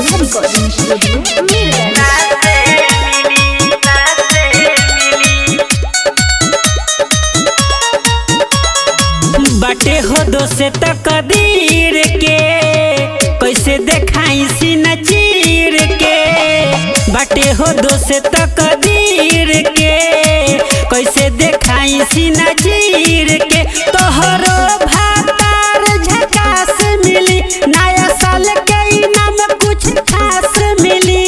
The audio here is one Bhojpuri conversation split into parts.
नेहा रिकॉर्डिंग स्टूडियो मीरगंज बाटे हो दो से तकदीर के कैसे देखाई सीना चीर के बाटे हो दो से तकदीर के कैसे देखाई सीना चीर के तोहरो भातार झकास मिली नया साल के इनाम कुछ खास मिली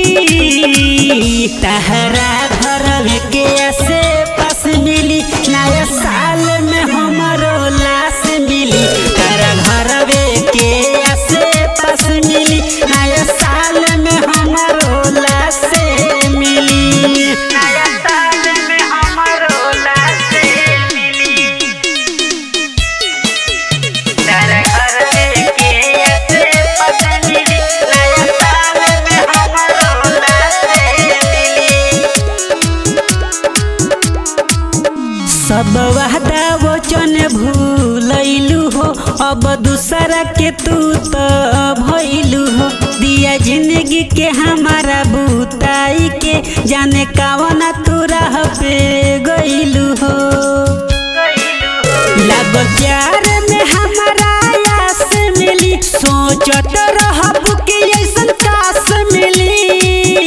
तहरा घर के ऐसे पास मिली नया साल में हमारो लाश मिली तारा घर के ऐसे पास मिली नया साल में हमारो लाश मिली नया साल में हमारो लाश मिली तारा घर के ऐसे पास मिली नया साल में हमारो लाश मिली सब वादा वचन भूलैलू हो अब दूसरा के तू तो भइलू हो दिया जिंदगी के हमारा बुताई के जाने कावना तू राह पे गइलू हो लग प्यार में हमारा आस मिली सोचत रहब कि ऐसन काश मिली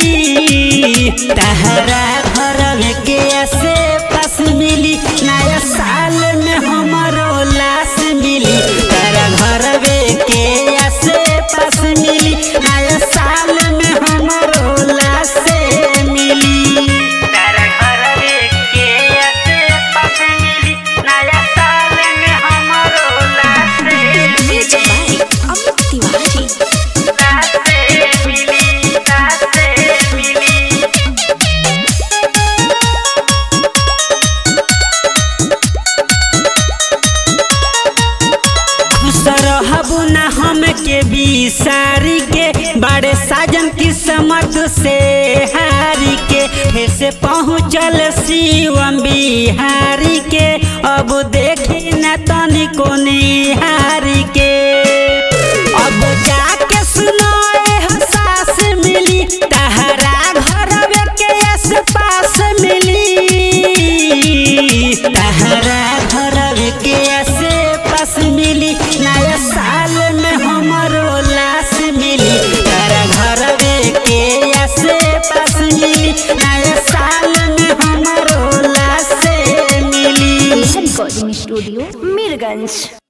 तहरा घर के ऐसे पास मिली नया साल में हमारो लाश मिली तारा घर के ऐसे पास मिली नया साल में हमारो लाश मिली तारा घर के ऐसे पास मिली नया साल में हमारो लाश म्यूजिक बाय अमित तिवारी मिली लाश मिली खुश रहबू न हम के बिसारी के बड़े साजन किस्मत से हारी के फिर से पहुँचल शिवम बिहारी के अब देखी न तनी को निहारी के अब जाके सुनो एहसास मिली तहरा घर के आस पास मिली तहरा घर के आसे पास मिली नया साल में हमारो लाश मिली तारा घर के आसे पास मिली नया साल में हमारो लाश मिली नेहा रिकॉर्डिंग स्टूडियो मीरगंज